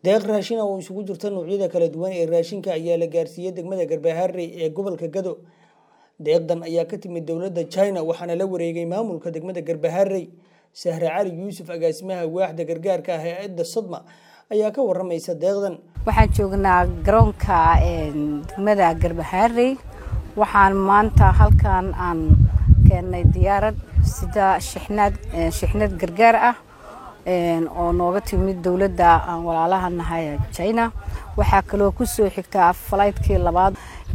deeq raashin ah oo isugu jirta noocyada kala duwan ee raashinka ayaa la gaarsiiyey degmada garbaharey ee gobolka gado deeqdan ayaa ka timid dowladda china waxaana la wareegay maamulka degmada garbaharey sahre cali yuusuf agaasimaha waaxda gargaarka ah hay-adda sodma ayaa ka waramaysa deeqdan waxaan joognaa garoonka degmada garbaharey waxaan maanta halkan aan keennay diyaarad sida shixnaad shixnad gargaar ah oo nooga timid dowladda aan walaalaha nahay china waxaa kaloo kusoo xigtaa falaytkii labaad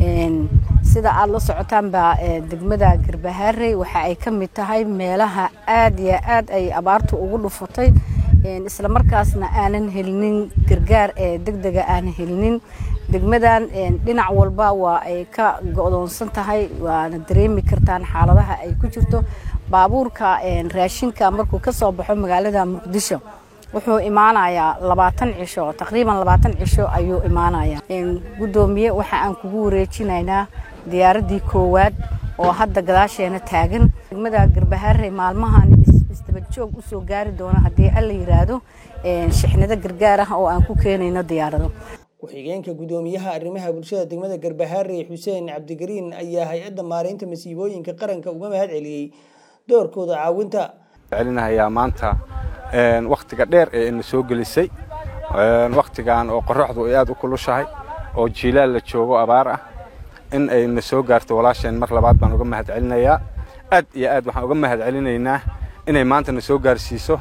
sida aada la socotaanba degmada garbaharey waxa ay ka mid tahay meelaha aada iyo aad ay abaartu ugu dhufatay isla markaasna aanan helinin gargaar ee degdega aanan helinin degmadan dhinac walba waa ay ka go-doonsan tahay waana dareemi kartaan xaaladaha ay ku jirto baabuurka raashinka markuu ka soo baxo magaalada muqdisho wuxuu imaanayaa labaatan cisho taqriiban labaatan cisho ayuu imaanayaa guddoomiye waxa aan kugu wareejinaynaa diyaaraddii koowaad oo hadda gadaasheena taagan degmada garbaharey maalmahan isdabajoog usoo gaari doona haddii alla yiraahdo shixnado gargaar ah oo aan ku keenayno diyaarado ku-xigeenka guddoomiyaha arrimaha bulshada degmada garbaharey xuseen cabdigariin ayaa hay-adda maareynta masiibooyinka qaranka uga mahad celiyey doorkooda caawinta celinahayaa maanta wakhtiga dheer ee ina soo gelisay wakhtigan oo qoraxdu ay aada u kulushahay oo jiilaal la joogo abaar ah in ayna soo gaarto walaasheen mar labaad baan uga mahad celinayaa aad iyo aad waxaan uga mahad celinaynaa inay maanta na soo gaarsiiso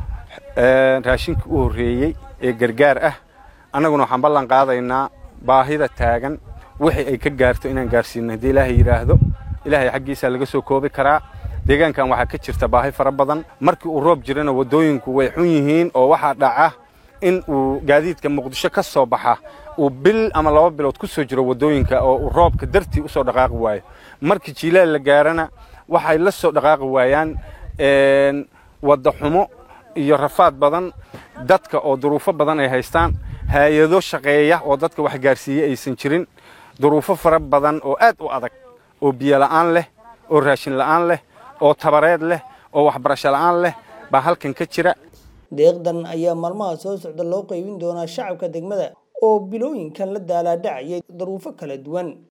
raashinkii u horreeyey ee gargaar ah annaguna waxaan ballan qaadaynaa baahida taagan wixii ay ka gaarto inaan gaarsiino haddii ilaahay yidhaahdo ilaahay xaggiisaa laga soo koobi karaa deegaankan waxaa ka jirta baahi fara badan markii uu roob jirana waddooyinku way xun yihiin oo waxaa dhaca in uu gaadiidka muqdisho ka soo baxa uu bil ama laba bilood ku soo jiro waddooyinka oo uu roobka dartii u soo dhaqaaqi waayo markii jiilaal la gaarana waxay la soo dhaqaaqi waayaan wadda xumo iyo rafaad badan dadka oo duruufo badan ay haystaan hay-ado shaqeeya oo dadka wax gaarsiiye aysan jirin duruufo fara badan oo aad u adag oo biyo la'aan leh oo raashin la'aan leh oo tabareed leh oo waxbarasho la'aan leh baa halkan ka jira deeqdan ayaa maalmaha soo socda loo qaybin doonaa shacabka degmada oo bilooyinkan la daalaadhacayay daruufo kala duwan